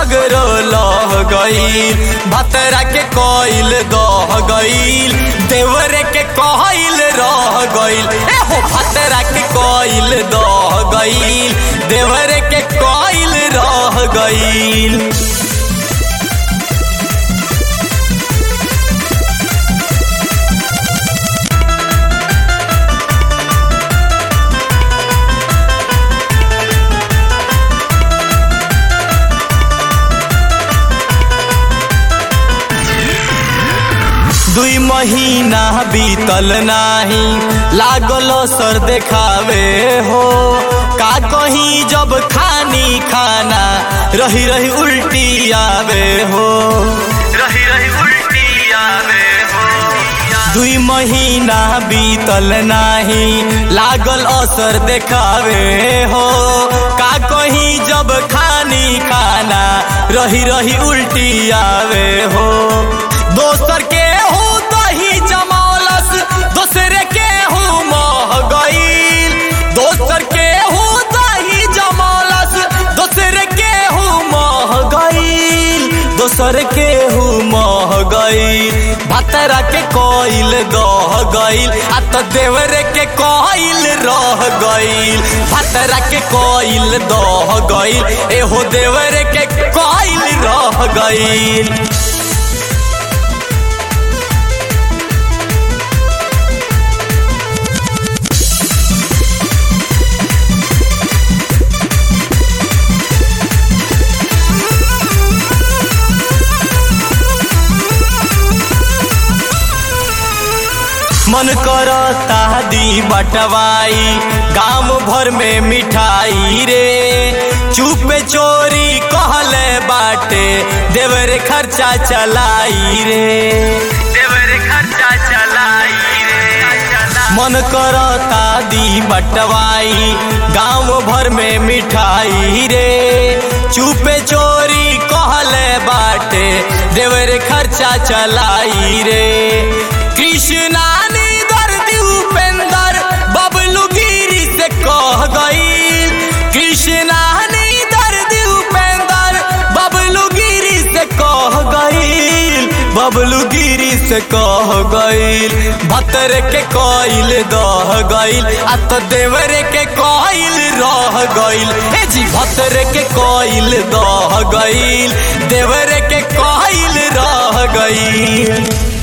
सगरो लह गईल भतरा के कोइल दह गईल देवरे के कहल रह गईल ए हो भतरा के कोइल दह गईल देवरे के कोइल रह गईल दुई महीना बीतल नाही लागल सर देखावे हो का कहीं जब खानी खाना रही रही उल्टी आवे हो रही रही उल्टी आवे हो दुई महीना बीतल नाही लागल असर देखावे हो का कहीं जब खानी खाना रही रही उल्टी आवे हो दोसर के हूँ दही जमौलस दूसरे के हूँ मह गईल दोसर के हूँ दही जमौलस दूसरे के हूँ मह गईल दोसर के हूँ मह गईल भतरा के कोइल दह गईल आ तो देवरे के कोइल रह गईल भतरा के कोइल दह गईल एहो देवरे के कोइल रह गईल मन करता दी बटवाई गांव भर में मिठाई रे चुपे चोरी कहले बाटे देवरे खर्चा चलाई रे देवरे खर्चा चलाई रे मन करता दी बटवाई गांव भर में मिठाई रे चुपे चोरी कहले बाटे देवरे खर्चा चलाई रे कृष्णा दर्दी उपेंदर बबलू गिरी से कह गईल कृष्णा दर्दी उपेंदर बबलू गिरी से कह गईल बबलू गिरी से कह गईल भतर के कोइल दह गईल आ तो देवरे के कोइल रह गईल ए जी भतर के कोइल दह गईल देवरे के कोइल रह गईल